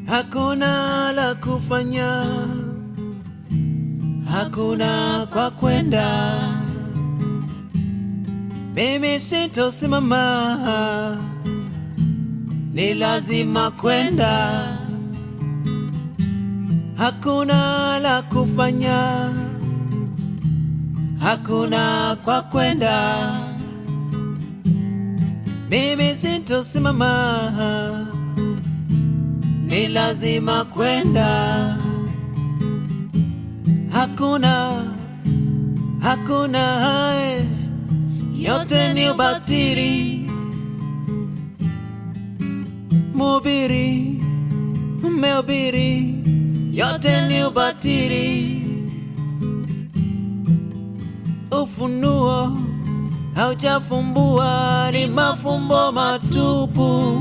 hakuna la kufanya, hakuna kwa kwenda. Mimi sitosimama, ni lazima kwenda. Hakuna la kufanya, hakuna kwa kwenda. Mimi sitosimama, ni lazima kwenda. Hakuna, hakuna hai, yote ni ubatili. Mhubiri, mhubiri, yote ni ubatili. Ufunuo haujafumbua, ni mafumbo matupu.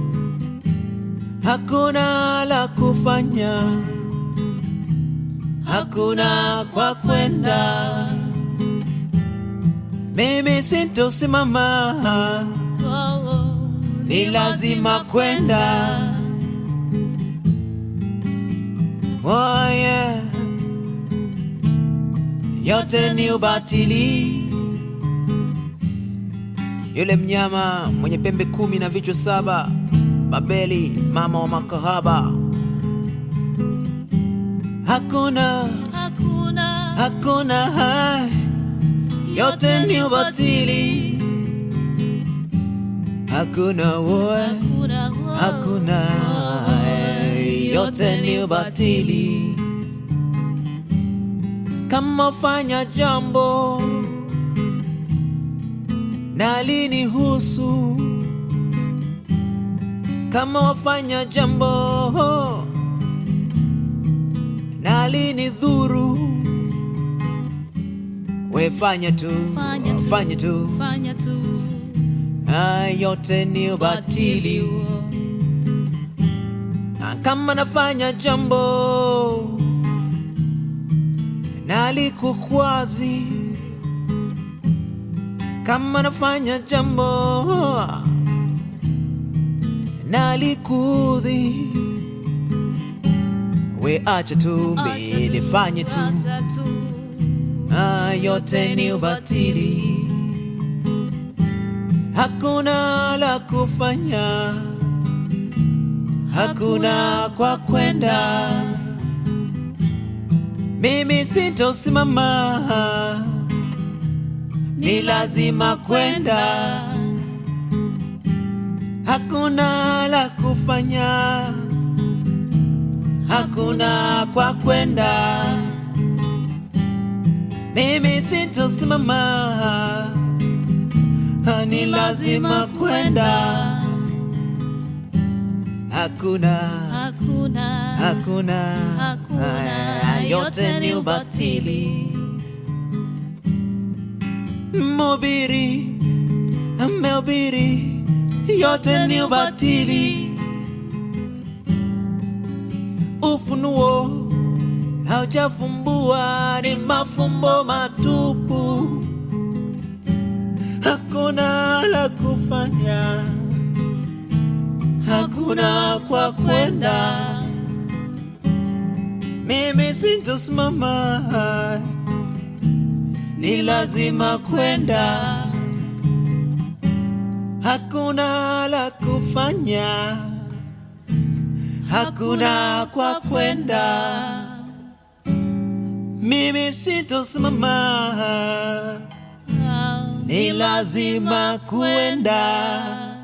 Hakuna la kufanya, hakuna kwa kwenda. Mimi sitosimama, ni lazima kwenda. Oh yeah. Yote ni ubatili. Yule mnyama mwenye pembe kumi na vichwa saba, Babeli mama wa makahaba. Hakuna, Hakuna, hakuna hai, yote ni ubatili. Hakuna woe, hakuna, hakuna hai, yote ni ubatili. Kama fanya jambo na linihusu, kama wafanya jambo na linidhuru, we fanya tu, Fanya tu. fanya tu, fanya tu haya yote ni ubatili. huo. Na kama nafanya jambo na likukwazi, kama nafanya jambo na likudhi, we acha tu, Acha mi tu, nifanye tu, acha tu. Ah, yote ni ubatili. Hakuna la kufanya, hakuna kwa kwenda. Mimi sitosimama, ni lazima kwenda. Hakuna la kufanya, hakuna kwa kwenda. Mimi sitosimama, ni lazima kwenda. Hakuna, Hakuna, hakuna, Hakuna, haya yote ni ubatili. Mhubiri amehubiri, yote ni ubatili. Ufunuo haujafumbua, ni mafumbo matupu. Hakuna la kufanya, hakuna kwa kwenda. Mimi sintosimama, ni lazima kwenda. Hakuna la kufanya, hakuna kwa kwenda. Mimi sintosimama, ni lazima kwenda.